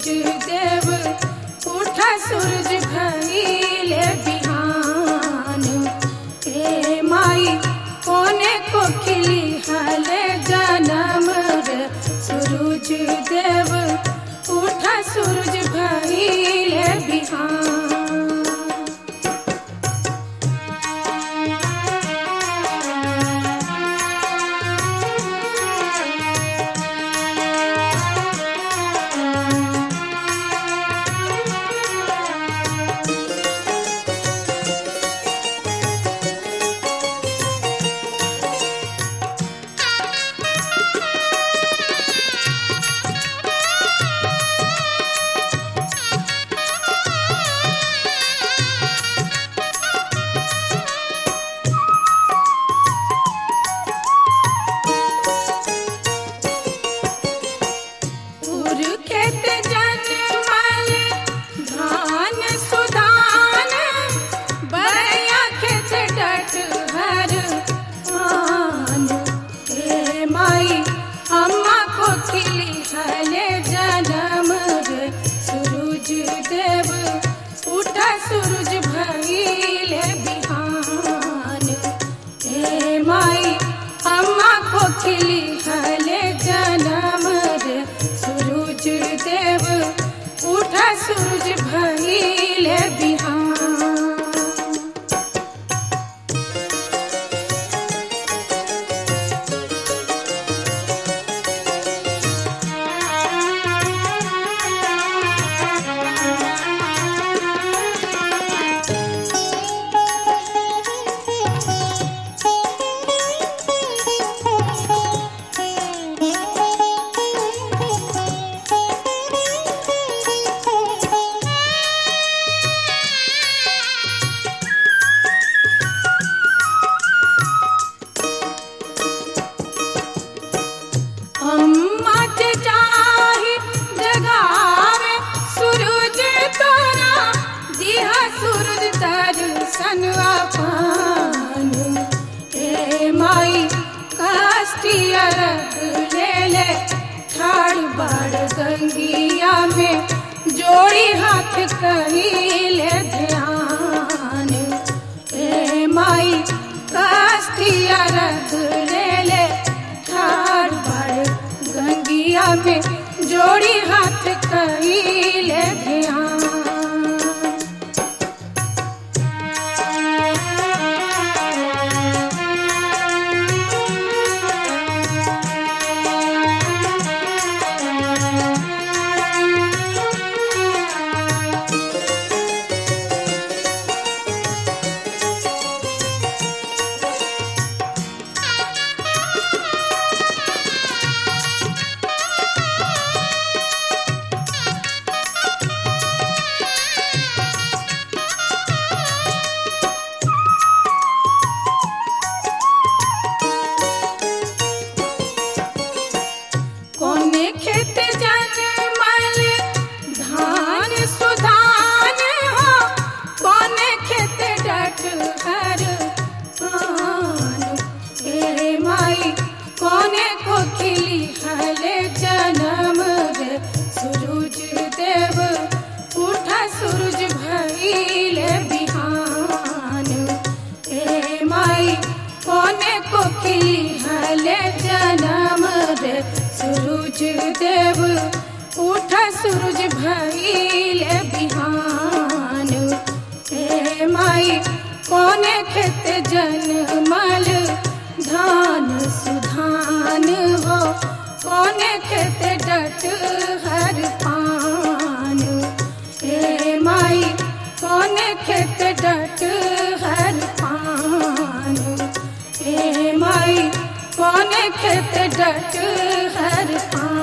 देव उठा सूरज भइले बिहान ए माई कोने को खिली हले जनम रे सूरज देव उठा सूरज भइले बिहान उर खेत जनमल धान सुधान बया खेत डट हर आन हे माई अम्मा को खिली हले जनम रे सूरज देव उठा सूरज भइले बिहान हे माई अम्मा को खिली हले जनम रे सूरज देव उठा सूरज भइले बिहान अम्मा के चाही जगावे सूरज तोरा दिहा सूरज दर्शन पान ए माई काष्टिया रख ले ले ठाड़ बाड़ गंगिया में जोड़ी हाथ कहिले ध्यान ए माई काष्टिया रख ले ले ठाड़ बाड़ गंगिया में जोड़ी हाथ कहिले ध्यान कोने खेत जनमल धान सुधान हो कोने खेत डट हर आन हे माई कोने को खिली हले जनम रे सूरज देव उठा सूरज भइले बिहान हे माई कोने को खिली हले जनम रे सूरज देव उठा सूरज भइले बिहान हे माई कोने खेत जनमल धान सुधान हो कोने खेत डट हर पान हे माई कोने खेत डट हर पान हे माई कोने खेत डट हर पान